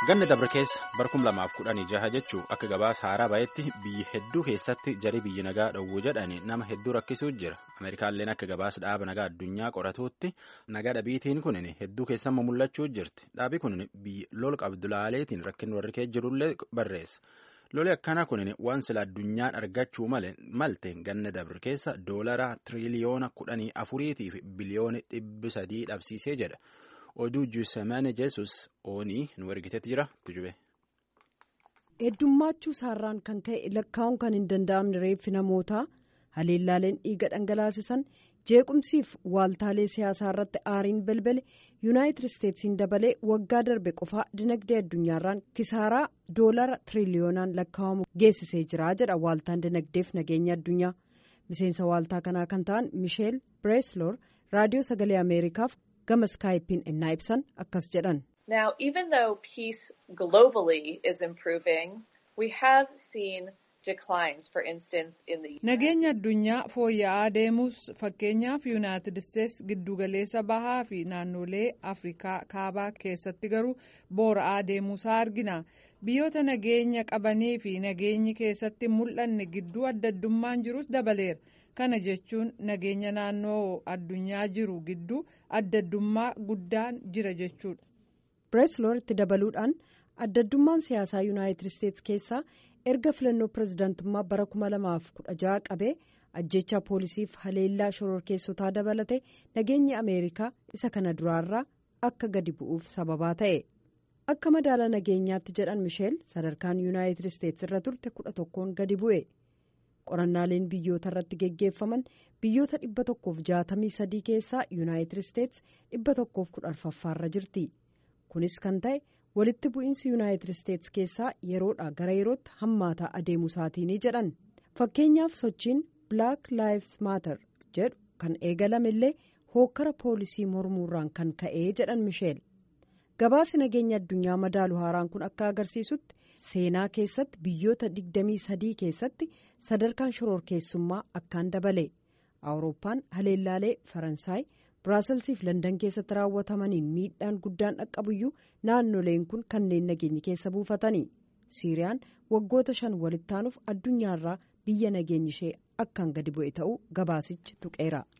ganna dabre keessa bara kum lamaaf kudhanii jaha jechuun akka gabaasa haaraa bahetti biyyi hedduu keessatti jarii biyyi nagaa dhowwuu jedhanii nama hedduu rakkisuu jira ameerikaalleen akka gabaasa dhaaba nagaa addunyaa qoratuutti nagaa dhabiitiin kunin hedduu keessammoo mul'achuu jirti dhaabi kunin biyyi lola qabdulaaleetiin rakkin warri kee jirullee barreessa loli akkanaa kunin waan sila addunyaan argachuu malte ganna dabre keessa doolara tiriliyoona kudhanii afuriitii fi biliyoona dhibbi sadii dhabsiisee jedha. oduu juusemane jeesus oonii nu ergitetti jira tujube. heddummaachuu saarraan kan ka'e lakkaa'uun kan hin danda'amne reeffi namootaa haleellaaleen dhiiga dhangalaasisan jeequmsiif waaltaalee siyaasaa irratti aariin balbale yuunaayitid isteetsiin dabalee waggaa darbe qofaa dinagdee addunyaarraan kisaaraa doolara tiriliyoonaan lakkaa'amu geessisee jira jedha waaltaan dinagdeef nageenya addunyaa miseensa waaltaa kanaa kan ta'an misheel bireesloor raadiyoo sagalee ameerikaaf. gama iskaayipiin innaa ibsan akkas jedhan. Now, even though peace globally is improving, we have seen declines, for instance, in the. Nageenya addunyaa fooyya'aa deemus fakkeenyaaf yuunaayitid isteets giddugaleessa bahaa fi naannolee afrikaa kaabaa keessatti garuu boora'aa deemuusaa argina. Biyyoota nageenya qabanii fi nageenyi keessatti mul'anne gidduu adda addummaan jirus dabaleera. kana jechuun nageenya naannoo addunyaa jiru gidduu adda addummaa guddaan jira jechuudha. bireesloor itti dabaluudhaan adda addummaan siyaasaa yuunaayitid isteets keessaa erga filannoo pirezidaantummaa bara 2016 qabee ajjechaa poolisiif haleellaa shororkeessotaa dabalate nageenyi ameerikaa isa kana duraarraa akka gadi bu'uuf sababaa ta'e. akka madaala nageenyaatti jedhan misheel sadarkaan yuunaayitid isteets irra turte kudha tokkoon gadi bu'e. qorannaaleen biyyoota irratti geggeeffaman biyyoota dhibba tokkoof jaatamii sadii keessaa yuunaayitid isteets dhibba tokkoof kudha arfaffaarra jirti kunis kan ta'e walitti bu'iinsi yuunaayitid isteets keessaa yeroodha gara yerootti hammaataa adeemu isaatiini jedhan fakkeenyaaf sochiin black lives matter jedhu kan eegalame illee hookkara poolisii mormuurraan kan ka'ee jedhan misheel gabaasi nageenya addunyaa madaalu haaraan kun akka agarsiisutti. seenaa keessatti biyyoota 23 keessatti sadarkaan shororkeessummaa akkaan dabale awurooppaan haleellaalee faransaay biraaselsii fi landan keessatti raawwatamaniin miidhaan guddaan dhaqqabuyyuu naannoleen kun kanneen nageenyi keessa buufatanii siiriyaan waggoota shan walitti aanuuf addunyaarraa biyya nageenyi ishee akkaan gadi bu'e ta'uu gabaasichi tuqeera.